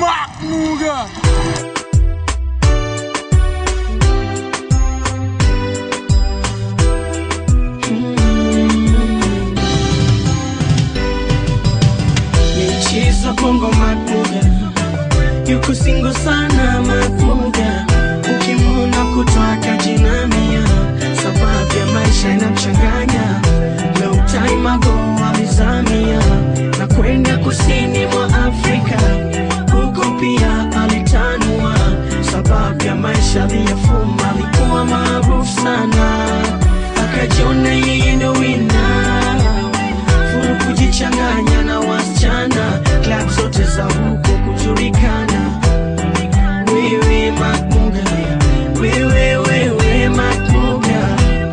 Muga. Michezo bongo makuga yuko singo sana makuga ukimwona kutoka jinamia sababu ya maisha inamchanganya long time ago alizamia na kwenda kusini mwa Afrika huko pia alitanua sababu ya maisha aliyafuma alikuwa maarufu sana akajiona yeye ndo wina furu kujichanganya na wasichana klab zote za huko kujulikana wewe makmuga wewe wewe makmuga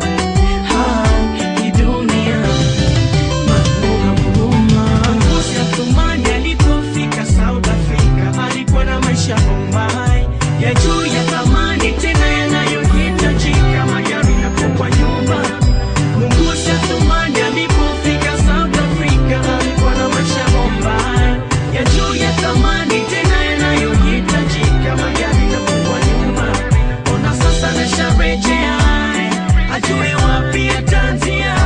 ha hii dunia makmuga huruma Ngozi ya Thumani alipofika South Africa alikuwa na maisha Bombay ya juu ya thamani tena yanayohitajika magari na kwa nyumba Mungusi ya Thumani alipofika South Africa alikuwa na maisha Bombay ya juu ya thamani tena yanayohitajika magari na kwa nyumba Ona sasa nasharejea ajue wapi ataanzia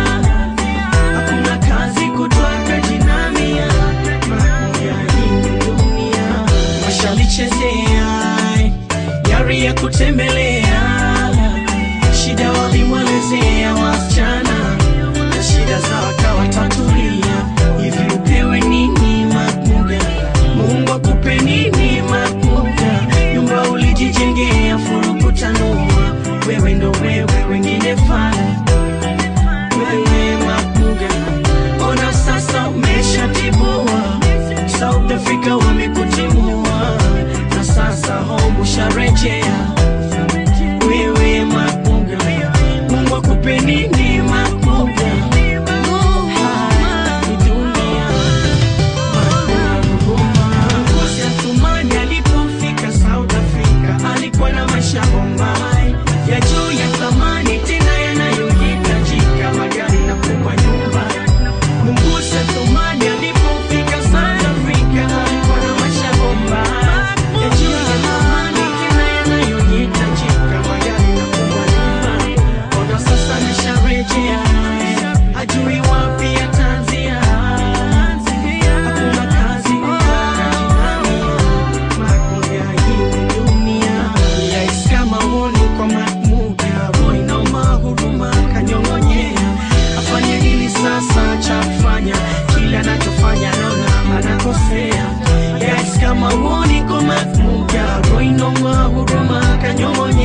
hakuna kazi kutoka jinamia mamoja hii dunia washalichezea yari ya kutembelea shida walimwelezea wasichana na shida za wakawatatulia hivi upewe nini makuga mungu akupe nini makuga nyumba ulijijengea furukutanua wewe ndo wewe wengine fana wewe makuga ona sasa umeshatibua south africa wamekutimua na sasa home usharejea wewe makuga mungu akupe nini makuga Hai, ni dunia Ngozi ya Thumani alipofika South Africa alikuwa na maisha Bombay ya juu ya thamani tena yanayohitajika magari na kubwa nyumba. Mungusi ya Thumani alipofika South Africa alikuwa na maisha Bombay ya juu ya thamani tena yanayohitajika magari na kubwa nyumba. Ona sasa nisharejea ajui wapi ataanzia hakuna kazi makuga hii dunia yais kama uoni kwa mamuga roina mahuruma kanyong'onyea afanye nini sasa cha kufanya kila anachofanya naona anakosea yais kama uoni kwa mamuga roina mahuruma kanyong'onyea